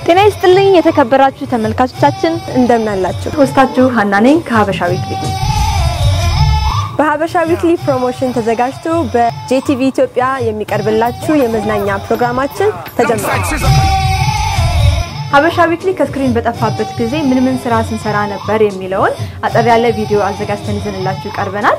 ጤና ይስጥልኝ የተከበራችሁ ተመልካቾቻችን እንደምን አላችሁ? ሆስታችሁ ሀና ነኝ ከሀበሻ ዊክሊ። በሀበሻ ዊክሊ ፕሮሞሽን ተዘጋጅቶ በጄቲቪ ኢትዮጵያ የሚቀርብላችሁ የመዝናኛ ፕሮግራማችን ተጀምሯል። ሀበሻ ዊክሊ ከስክሪን በጠፋበት ጊዜ ምን ምን ስራ ስንሰራ ነበር የሚለውን አጠር ያለ ቪዲዮ አዘጋጅተን ይዘንላችሁ ቀርበናል።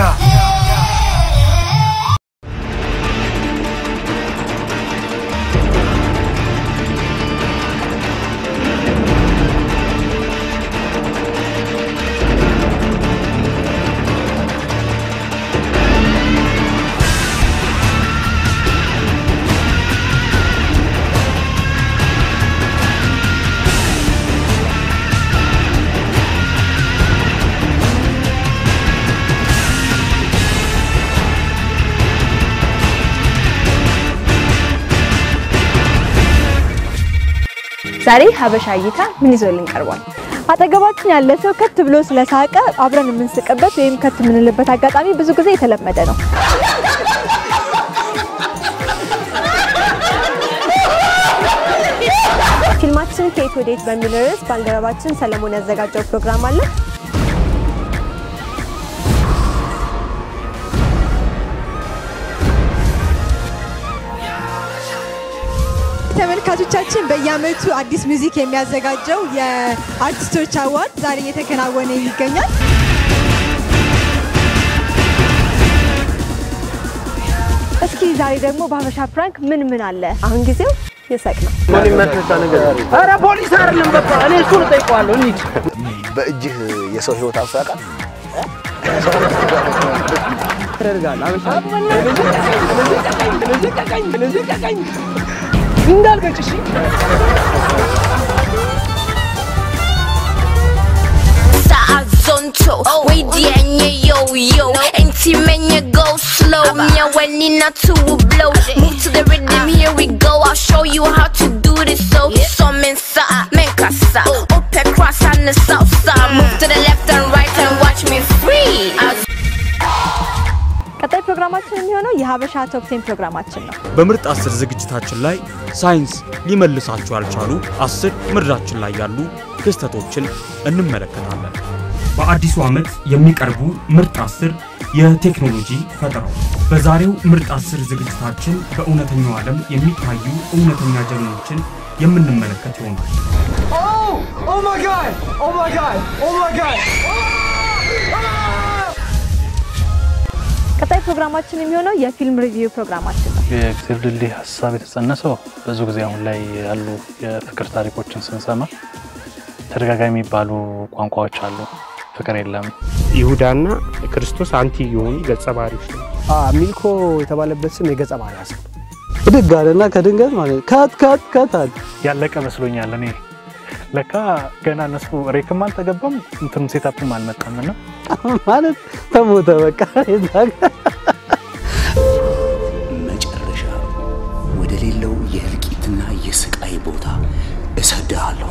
ዛሬ ሀበሻ እይታ ምን ይዞልን ቀርቧል? አጠገባችን ያለ ሰው ከት ብሎ ስለሳቀ አብረን የምንስቅበት ወይም ከት የምንልበት አጋጣሚ ብዙ ጊዜ የተለመደ ነው። ፊልማችን ከየት ወዴት በሚል ርዕስ ባልደረባችን ሰለሞን ያዘጋጀው ፕሮግራም አለ። ተመልካቾቻችን በየዓመቱ አዲስ ሙዚክ የሚያዘጋጀው የአርቲስቶች አዋርድ ዛሬ እየተከናወነ ይገኛል። እስኪ ዛሬ ደግሞ በሀበሻ ፕራንክ ምን ምን አለ? አሁን ጊዜው የሳቅ ነው። ኧረ ፖሊስ አይደለም፣ በቃ እኔ እሱን እጠይቀዋለሁ። እንሂድ። በእጅህ የሰው ህይወት አልፎ ያውቃል? እንዳልገጭ እሺ። Sa zonto, we dianye yo yo. Ain't men you go slow. Nya when in a two blow. Move to the rhythm, here we go. I'll show you how to do this. So, some sa, men kasa. Up across on the south side. Move to the left and right and watch me free. As ቀጣይ ፕሮግራማችን የሚሆነው የሀበሻ ቶፕ ቴን ፕሮግራማችን ነው። በምርጥ አስር ዝግጅታችን ላይ ሳይንስ ሊመልሳቸው ያልቻሉ አስር ምድራችን ላይ ያሉ ክስተቶችን እንመለከታለን። በአዲሱ ዓመት የሚቀርቡ ምርጥ አስር የቴክኖሎጂ ፈጠራዎች። በዛሬው ምርጥ አስር ዝግጅታችን በእውነተኛው ዓለም የሚታዩ እውነተኛ ጀግኖችን የምንመለከት ይሆናል። ኦ ማይ ጋድ ኦ ማይ ጋድ ኦ ማይ ጋድ ቀጣይ ፕሮግራማችን የሚሆነው የፊልም ሪቪው ፕሮግራማችን ነው። የእግዜር ድልድይ ሀሳብ የተጸነሰው ብዙ ጊዜ አሁን ላይ ያሉ የፍቅር ታሪኮችን ስንሰማ ተደጋጋሚ የሚባሉ ቋንቋዎች አሉ። ፍቅር የለም፣ ይሁዳና ክርስቶስ አንቲ የሆኑ ገጸ ባህሪዎች ነው። ሚልኮ የተባለበት ስም የገጸ ባህሪ ሀሳብ ብድግ አለና ከድንገት ማለት ከት ከት ከት አለ። ያለቀ መስሎኛል። እኔ ለካ ገና እነሱ ሬክም አልተገባም እንትንም ሴታፕም አልመጣም እና ማለት ተሞተ በቃ የዛ ጋር መጨረሻ ወደ ሌለው የእልቂትና የስቃይ ቦታ እሰድሃለሁ።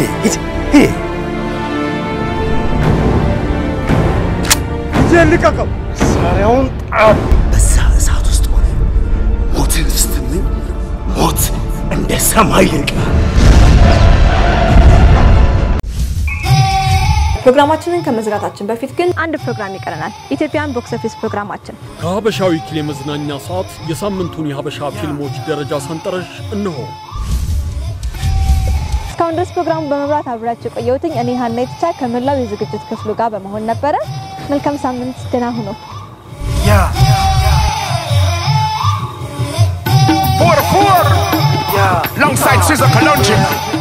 ልቀቀው። መሳሪያውን ጣል። በዛ እሳት ውስጥ ሆነ ሞትን ስትመኝ ሞት እንደ ሰማይ ይርቃል። ፕሮግራማችንን ከመዝጋታችን በፊት ግን አንድ ፕሮግራም ይቀረናል። ኢትዮጵያን ቦክስ ኦፊስ ፕሮግራማችን ከሀበሻ ዊክሊ የመዝናኛ ሰዓት የሳምንቱን የሀበሻ ፊልሞች ደረጃ ሰንጠረዥ እንሆ። እስካሁን ድረስ ፕሮግራሙ በመብራት አብራችሁ የቆየሁትኝ እኔ ሀና የተቻ ከመላው የዝግጅት ክፍሉ ጋር በመሆን ነበረ። መልካም ሳምንት፣ ደህና ሁኑ። Four to four. Alongside Scissor Kalonji.